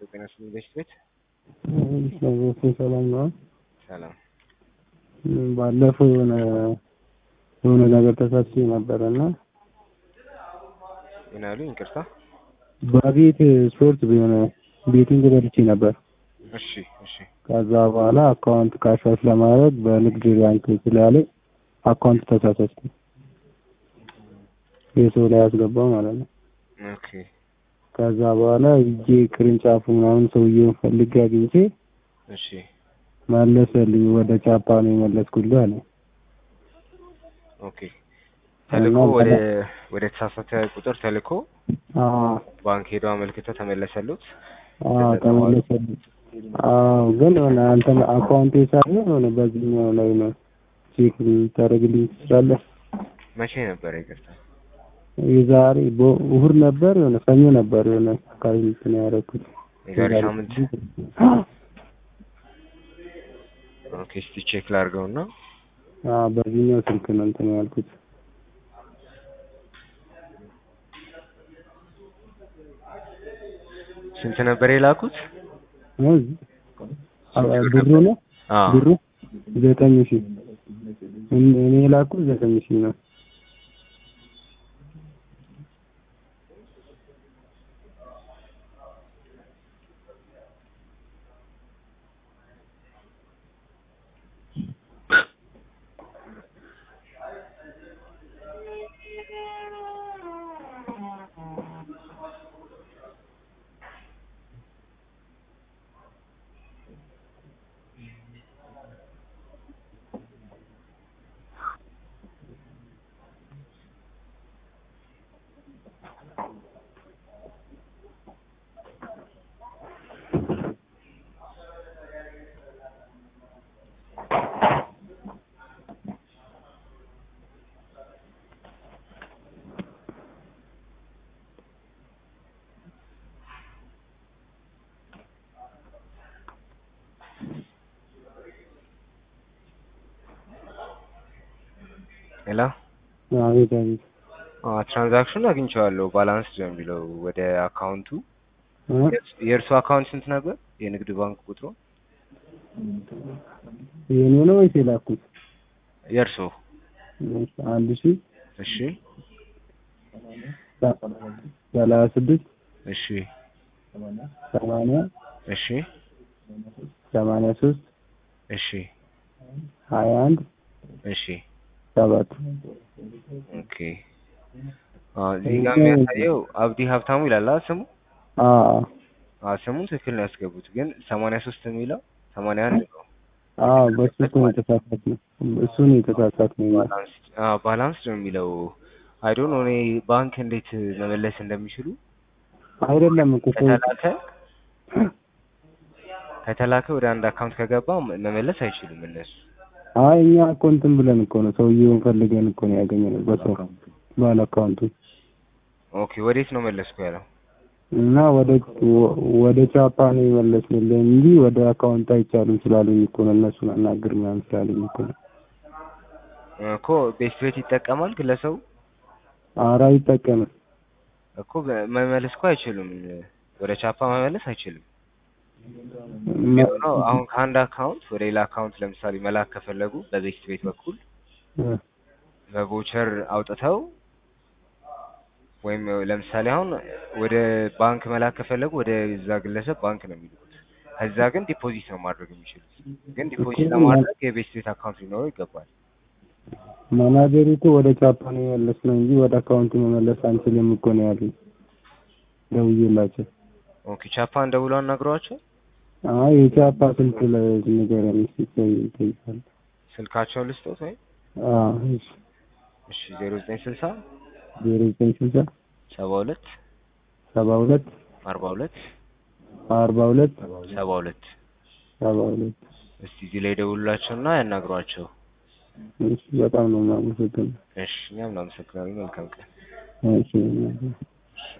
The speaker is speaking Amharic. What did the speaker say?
ጤና ይስጥልኝ በሽት ቤት ሰዎች ሰላም ነው። ሰላም ባለፈው የሆነ የሆነ ነገር ተሳስቼ ነበረ እና ምን አሉኝ? ይቅርታ። በቤት ስፖርት የሆነ ቤቲንግ በልቼ ነበር። እሺ እሺ ከዛ በኋላ አካውንት ካሻሽ ለማድረግ በንግድ ባንክ ስላለኝ አካውንት ተሳሳትኩ። የሰው ላይ ያስገባው ማለት ነው። ኦኬ ከዛ በኋላ ሂጄ ቅርንጫፉ ምናምን ሰውዬውን ፈልጌ አግኝቼ እሺ መለሰልኝ። ወደ ቻፓ ነው የመለስኩልህ አለ። ኦኬ ተልኮ እና ወደ ወደ ተሳሳተ ቁጥር ተልኮ አዎ ባንክ ሄዶ አመልክተው ተመለሰሉት። አዎ ተመለሰልኝ። አዎ ግን የሆነ አንተ አካውንቴ ሳይሆን የሆነ በዚህኛው ላይ ነው ቼክ ልታደርግልኝ ትችላለህ? መቼ ነበረ? ይቅርታ የዛሬ በ- እሑድ ነበር የሆነ ሰኞ ነበር የሆነ አካባቢ እንትን ያደረኩት የዛሬ ሳምንት። ኦኬ እስቲ ቼክ ላድርገውና አዎ በዚህኛው ስልክ ነው እንትን ያልኩት። ስንት ነበር የላኩት? ነው ብሩ ነው አዎ ብሩ ዘጠኝ ሺህ እኔ እኔ የላኩት ዘጠኝ ሺህ ነው። ሄሎ አቤት አቤት አዎ ትራንዛክሽኑ አግኝቼዋለሁ። ባላንስ ነው የሚለው ወደ አካውንቱ። እ? የእርሱ አካውንት ስንት ነበር? የንግድ ባንክ ቁጥሩ የኔ ነው ወይስ የላኩት? የእርሱ? አንድ ሺህ እሺ ሰላሳ ስድስት እሺ ሰማንያ እሺ ሰማንያ ሶስት እሺ ሀያ አንድ እሺ ሰባት ኦኬ አዎ እዚህ ጋር የሚያሳየው አብዲ ሀብታሙ ይላል አይደል ስሙ? አዎ አዎ ስሙን ትክክል ነው ያስገቡት፣ ግን ሰማንያ ሶስት የሚለው ሰማንያ አንድ ነው። አዎ በሱ እኮ ነው የተሳሳትነው። እሱ ነው የተሳሳትነው። ባላንስ አዎ ባላንስ ነው የሚለው። አይ ዶንት ኖ እኔ ባንክ እንዴት መመለስ እንደሚችሉ አይደለም እኮ ሰው ከተላከ ከተላከ ወደ አንድ አካውንት ከገባ መመለስ አይችሉም እነሱ። አይ እኛ እኮ እንትን ብለን እኮ ነው ሰውዬውን ፈልገን እኮ ነው ያገኘነው በሰው ባለ አካውንቱ ኦኬ ወዴት ነው መለስኩ ያለው? እና ወደ ወደ ቻፓ ነው የመለስንልህ እንጂ ወደ አካውንት አይቻልም ስላሉኝ እኮ ነው እነሱን አናግር ምናምን ስላሉኝ እኮ ነው። እኮ ቤት ቤት ይጠቀማል ግለሰቡ ኧረ አይጠቀምም። እኮ መመለስ እኮ አይችሉም። ወደ ቻፓ መመለስ አይችልም። እና የሚሆነው አሁን ከአንድ አካውንት ወደ ሌላ አካውንት ለምሳሌ መላክ ከፈለጉ በቤት ቤት በኩል እ በቮቸር አውጥተው ወይም ለምሳሌ አሁን ወደ ባንክ መላክ ከፈለጉ ወደ እዛ ግለሰብ ባንክ ነው የሚልኩት። ከዛ ግን ዲፖዚት ነው ማድረግ የሚችሉት። ግን ዲፖዚት ለማድረግ የቤት ቤት አካውንት ሊኖረው ይገባል። ማናጀሩ እኮ ወደ ቻፓ ነው የመለስነው እንጂ ወደ አካውንቱ መመለስ አንችልም እኮ ነው ያሉኝ ደውዬላቸው። ኦኬ ቻፓን ደውለው አናግረዋቸው አይ የቻፓ ስልክ ለንገረኝ እስኪ ቆይ እጠይቃለሁ። ስልካቸውን ልስጦት ወይም አዎ እሺ እሺ ዜሮ ዘጠኝ ስልሳ ዜሮ ዘጠኝ ስልሳ ሰባ ሁለት ሰባ ሁለት አርባ ሁለት አርባ ሁለት ሰባ ሁለት ሰባ ሁለት እስቲ እዚህ ላይ ደውሉላቸውና ያናግሯቸው። እሺ በጣም ነው የማመሰግነው። እሺ እኛም እናመሰግናለን። መልካም ቀን። እሺ